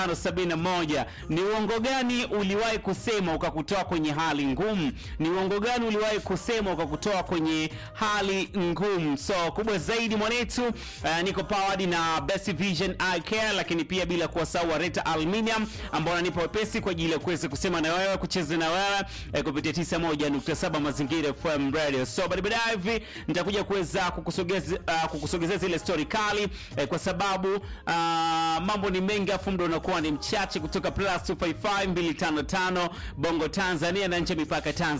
71 ni uongo gani uliwahi kusema ukakutoa kwenye hali ngumu? Ni uongo gani uliwahi kusema ukakutoa kwenye hali ngumu? So kubwa zaidi mwanetu, uh, niko powered na Best Vision Eye Care, lakini pia bila kuwasahau Wareta Aluminium ambao wananipa wepesi kwa ajili ya kuweza kusema na wewe, kucheza na wewe eh, kupitia 91.7 Mazingira FM Radio. So baada baadaye hivi nitakuja kuweza kukusogeza uh, kukusogezea zile story kali eh, kwa sababu uh, mambo ni mengi afu muda unakuwa ni mchache kutoka plus 255 255 Bongo Tanzania na nje ya mipaka Tanzania